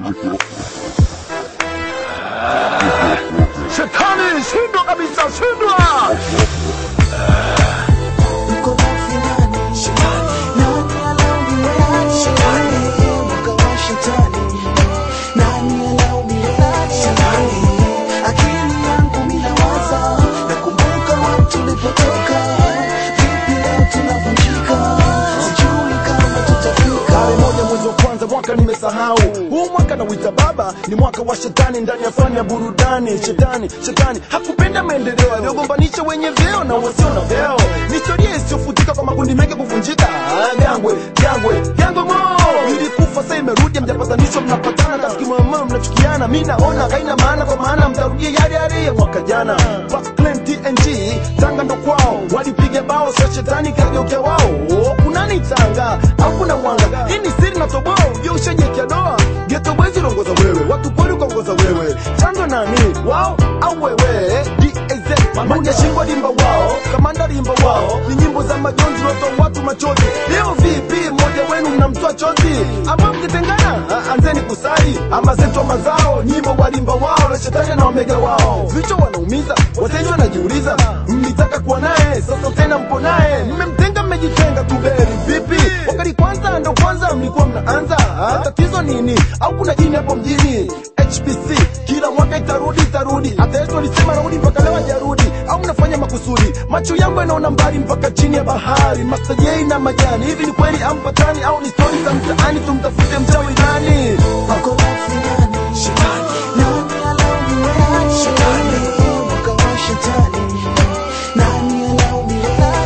Shetani, shindwa kabisa, shindwa! Uko wapi nani? Nani alaumiwe? Mwaka wa shetani. Nani alaumiwe? Akili yangu mina waza, nakumbuka wapi tulipotoka. Vipi leo tunavunjika? Sijui kama tutafika. Tarehe moja mwezi wa kwanza mwaka nimesahau huu mwaka nauita baba ni mwaka wa shetani ndani ya fani ya burudani shetani shetani hakupenda maendeleo aliyogombanisha wenye vyeo na wasio na vyeo ni historia isiyofutika kwa makundi mengi kuvunjika Ah, gangwe gangwe gangwe mo ilikufa sasa imerudi mjapatanishwa mnapatana tafikimama mnachukiana mi naona haina maana kwa maana mtarudia yale yale ya mwaka jana Parkland TNG tanga ndo kwao walipiga bao sa shetani kageukia wao kunani tanga hakuna mwanga hii ni siri na toboa ujue ushajekia doa geto bwezi unaongoza wewe watu kweli ukaongoza wewe chanzo nani wao au wewe DAZ moja shingwa limba wao kamanda limba wao ni nyimbo za majonzi watoa watu machozi leo vipi mmoja wenu mnamtoa chozi ama mkitengana Ah, anzeni kusali ama zetu mazao nyimbo walimba wao na shetani na omega wao vichwa wanaumiza wateja wanajiuliza mlitaka kuwa naye sasa tena mpo naye mmemtenga mmejitenga tuberi vipi wakati kwanza ndo kwanza mlikuwa mnaanza Ah, tatizo nini au kuna jini hapo mjini HPC kila mwaka itarudi itarudi hata yesu alisema narudi mpaka leo hajarudi au mnafanya makusudi macho yangu yanaona mbali mpaka chini ya bahari mastajei na majani hivi ni kweli ampatani au ni stori za mtaani tumtafute mchawi nani Uko wapi nani? Nani alaumiwe? Mwaka wa shetani. Nani alaumiwe?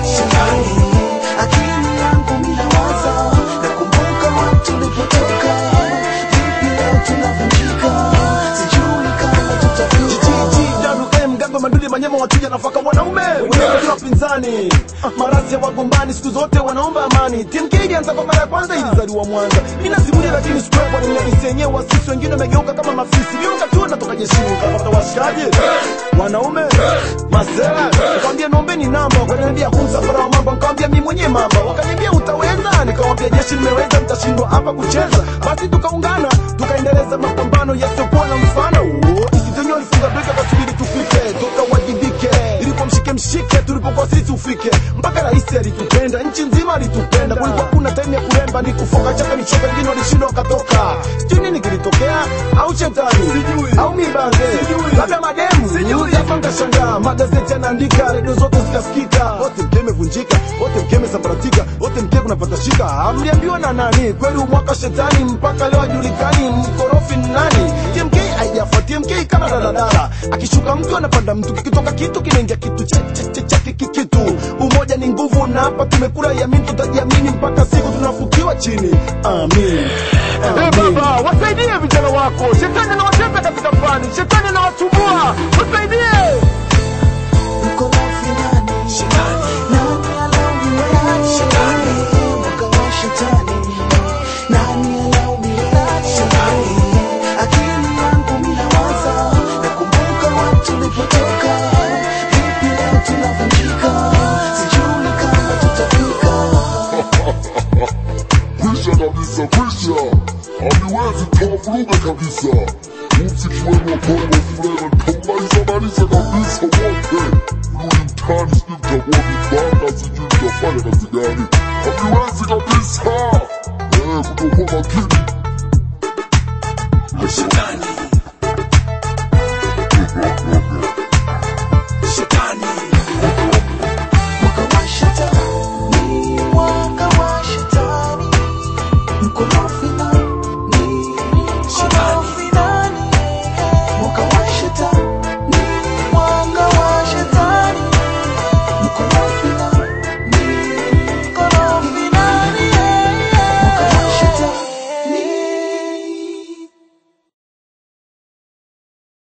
Akili yangu mina waza, nakumbuka wapi tulipotoka. Vipi leo tunavunjika? Sijui kama tutafika. GGWM Gambo Manduli Manyema wachuja nafaka wanaume wenye wapinzani marasi ya wagombani siku zote wanaomba amani TMK ilianza kwa mara ya kwanza ilizaliwa Mwanza mimi nasimulia lakini sikuwepo ni mlisi yenyewe wasisi wengine wamegeuka kama mafisi mimi wakati huo natoka jeshini kapata washikaji wanaume masela nikamwambia nombeni namba wakaniambia kumsafara wa mambo nikamwambia mimi mwenyewe mamba wakaniambia utaweza nikamwambia jeshi nimeweza mtashindwa hapa kucheza basi tukaungana tukaendeleza mapambano yasiyokuwa na mfano isitonyo walifunga breka kasubiri tufike tukawajibike ilikuwa mshike mshike tulipokuwa sisi ufike mpaka rais alitupenda nchi nzima alitupenda kulikuwa kuna time ya kuremba ni kufoka chaka nichoka wengine walishindwa wakatoka sijui nini kilitokea au shetani au mibanze labda mademu hapa nkashangaa magazeti yanaandika redio zote zikasikika wote mke imevunjika wote mke imesambaratika wote mke kunapata shika amliambiwa na nani kweli umwaka shetani mpaka leo hajulikani mkorofi ni nani TMK haijafuatia TMK kama daladala akishuka mtu anapanda mtu kikitoka kitu kinaingia kitu cha cha cha cha kiki kitu umoja ni nguvu na hapa tumekula yamini tutajiamini mpaka siku tunafukiwa chini amin Eh, baba wasaidie vijana wako shetani anawatesa katika fani shetani anawasumbua wasaidie Uko wapi nani? Nani alaumiwe? Mwaka wa shetani. Nani alaumiwe? Akili yangu mina waza, nakumbuka wapi tulipotoka. Vipi leo tunavunjika? Sijui kama tutafika. Kwisha kabisa, kwisha, haliwezi kavuruga kabisa. Muziki wenu wa Bongo Flava kaumaliza maliza kabisa wote. Rudi mtaani, sijui mtakuwa vibaka, sijui mtafanya kazi gani. Haliwezi kabisa, eh, kutokuwa makini. Shetani